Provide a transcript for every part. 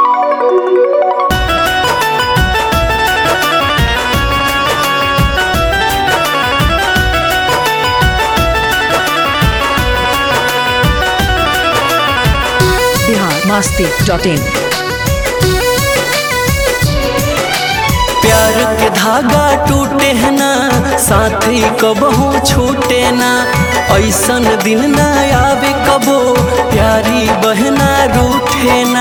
masti.in प्यार के धागा टूटे है ना साथी कबहू छूटे ना ऐसन दिन ना आवे कबो प्यारी बहना रूठे ना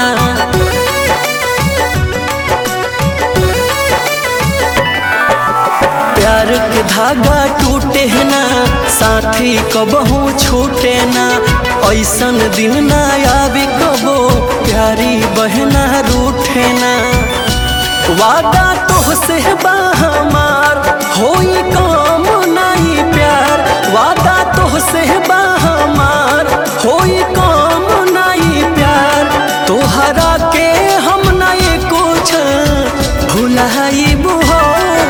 प्यार के धागा टूटे है ना साथी कबहू छूटे ना ऐसन दिन ना आवे कबो प्यारी बहना रूठे ना वादा तोहसे बा हमार होई काम नहीं प्यार वादा तोहसे बा हमार होई काम नहीं प्यार तोहरा के हम नहीं कुछ भुलाइब हो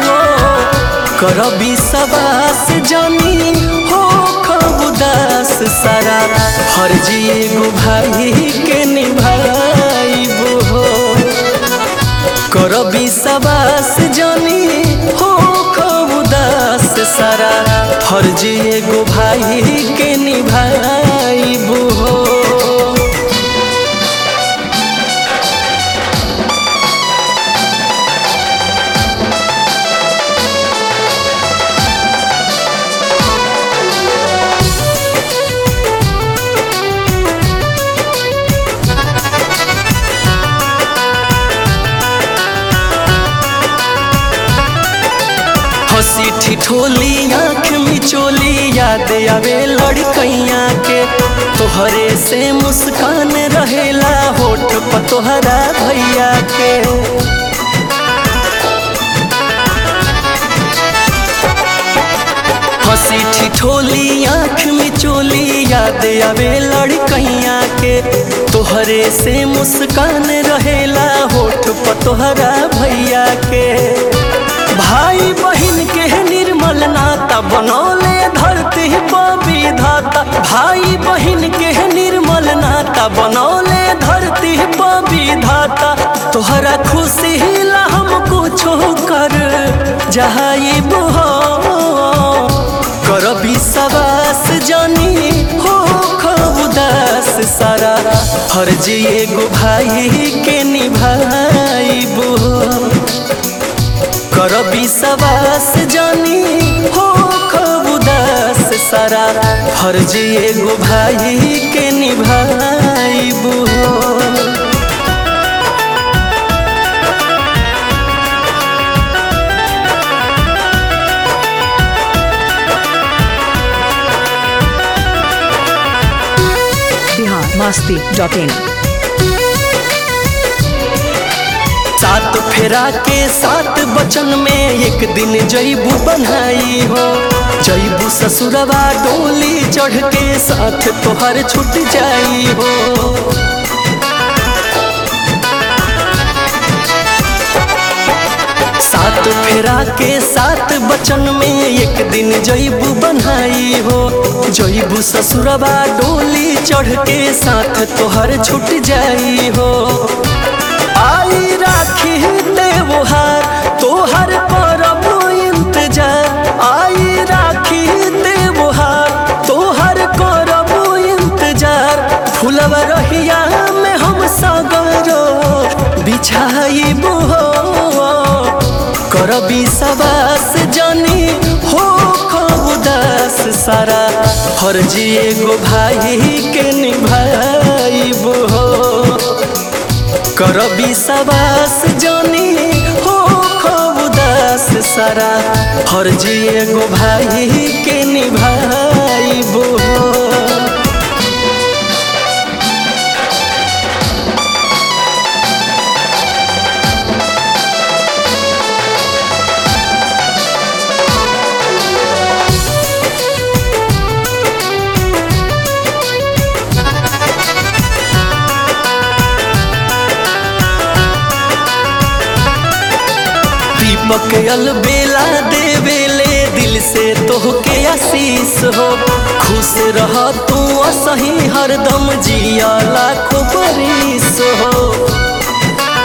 करबी सबास जानी हो खब उदास सारा फर्जी एगो भाई के निभाइब हो करबी सबास जानी हो खूब उदास सारा फर्जी एगो भाई के निभाइब हो हंसी ठिठोली आँख मिचोली याद आवे लड़कैया के तोहरे से मुस्कान रहेला होठ पर तोहरा भैया के हंसी ठिठोली आँख मिचोली याद आवे लड़कैया के तोहरे से मुस्कान रहेला होठ पर तोहरा भैया के भाई बहन के निर्मल नाता बनौले धरती विधाता भाई बहन के निर्मल नाता बनौले धरती विधाता तोहरा खुशी ला हम कुछो कर जाइब हो करबी सबास जानी हो खूब उदास सारा फर्जी एगो भाई के निभाइब हो करबी सबास जानी हो खूब उदास सारा फर्जी एगो भाई के निभाइब हो Bihar masti.in सात फेरा के सात बचन में एक दिन जैबू बनाई हो जैबू ससुरवा डोली चढ़ के साथ तोहर छूट जाई हो सात फेरा के सात बचन में एक दिन जैबू बनाई हो जैबू ससुरवा डोली चढ़ के साथ तोहर छूट जाई हो आई राखी त्योहार तोहर परब इंतजार आई राखी त्योहार तोहर करब इंतजार फुलवा रहिया में हम सगरो बिछाइब हो करबी सबास जानी हो खूब उदास सारा फर्जी एगो भाई के निभाइब हो करबी सबास जानी हो खूब उदास सारा फर्जी एगो भाई के निभाइब हो दीपक अलबेला देवेले दिल से तोहके आशीष हो खुश रह तू सही हरदम जिया लाखों बरिस हो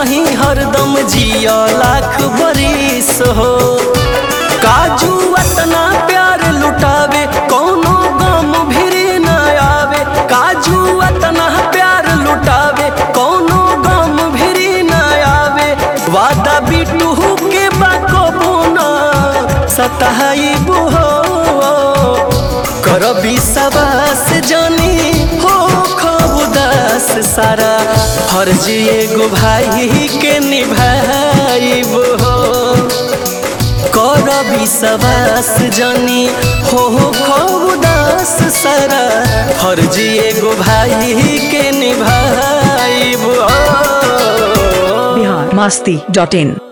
हंसही हरदम जिया लाख बरिस हो काजू अतना प्यार लुटावे कोनो गम भिरी न आवे काजू अतना प्यार लुटावे कोनो गम भिरी न आवे वादा बिटू के बाको ना सताई बुहो कर विश्वास जानी हो खूब उदास सारा फर्ज एगो भाई के निभाइब हो कर विश्वास जानी हो खूब उदास सारा फर्ज एगो भाई के निभाइब हो बिहार मस्ती डॉट इन